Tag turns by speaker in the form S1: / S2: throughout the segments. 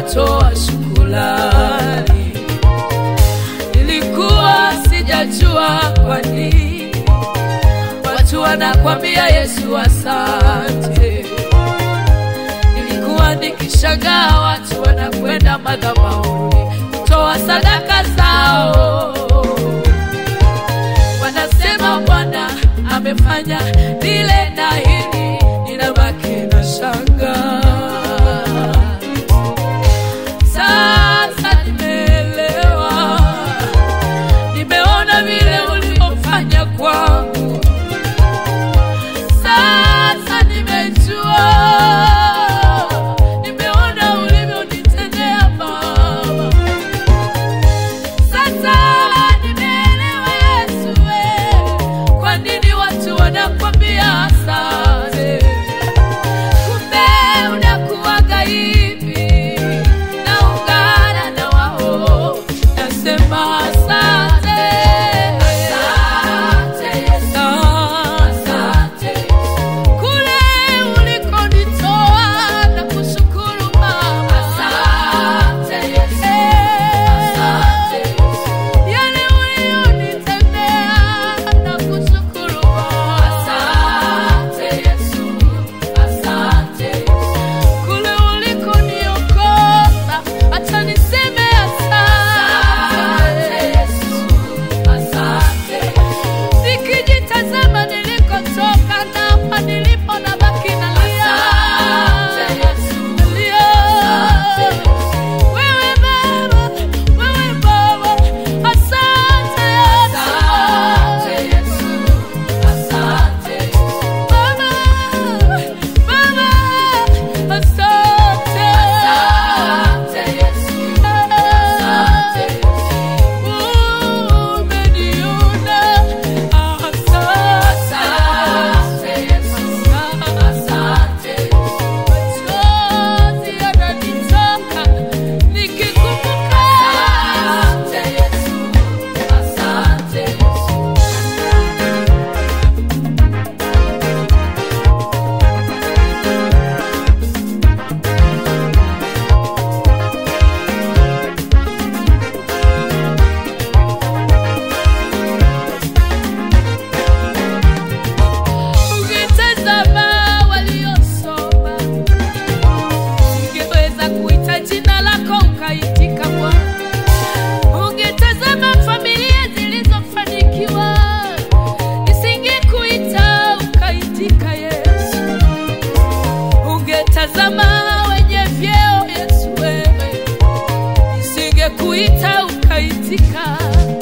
S1: wanatoa shukrani. Nilikuwa sijajua kwa nini watu wanakwambia Yesu asante. Nilikuwa nikishangaa watu wanakwenda madhabahuni kutoa sadaka zao, wanasema Bwana amefanya lile na hili, ninabaki na shanga. Sasa nimeelewa, nimeona vile ulivyofanya kwangu. Sasa nimejua, nimeona ulivyonitendea Baba. Sasa nimeelewa Yesu, we, kwa nini watu wanakwambia asante. Kumbe unakuwaga hivi, naungana na wao, nasema asante. Asante Yesu, asante kule ulikonitoa na kushukuru Baba. Asante Yesu, asante yale uliyonitendea na kushukuru Baba. Asante Yesu, asante kule ulikoniokoa, acha niseme asante Yesu, asante nikijitazama nilikotoka na hapa nilipo na baki nalia. Nalia. Wewe Baba, wewe Baba, asante Yesu. Baba, Baba, asante. Umeniona, asante. Machozi yananitoka nikikumbuka. Ukitazama waliosoma, ungeweza kuita jina lako ukaitika Bwana. Ungetazama familia zilizofanikiwa, nisingekuita ukaitika Yesu. Ungetazama wenye vyeo Yesu, wewe nisingekuita ukaitika.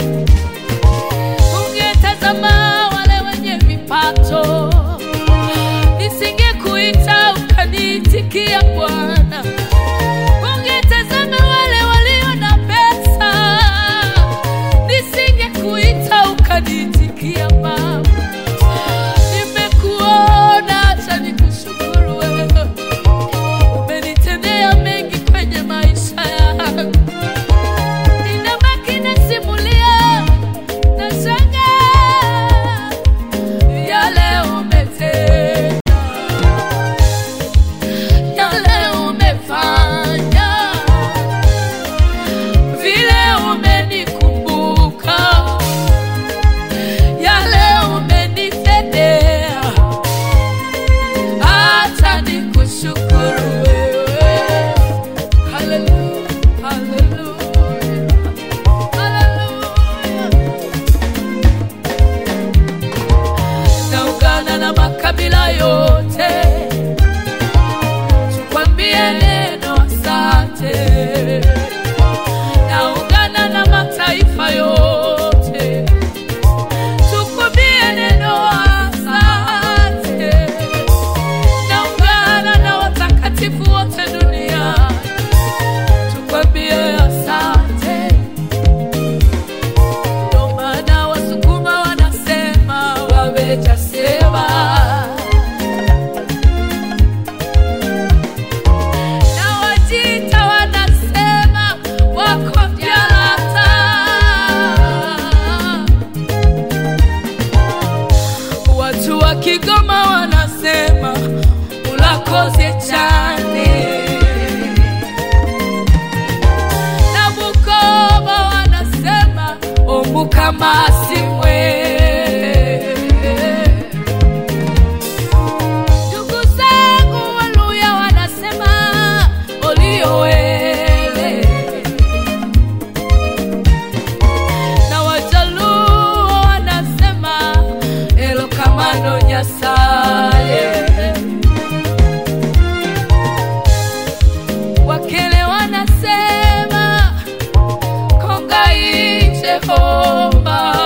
S1: Ungetazama wale wenye vipato, nisingekuita ukaniitikia Bwana. Ungetazama wale walio na pesa, nisingekuita ukaniitikia Baba. Nimekuona, acha nikushukuru wewe, umenitendea mengi kwenye maisha yangu. Ninabaki nasimulia masimwe ndugu zangu waluya wanasema oliowele na wajaluo wanasema elokamano nyasaye wakele wanasema kongai jehova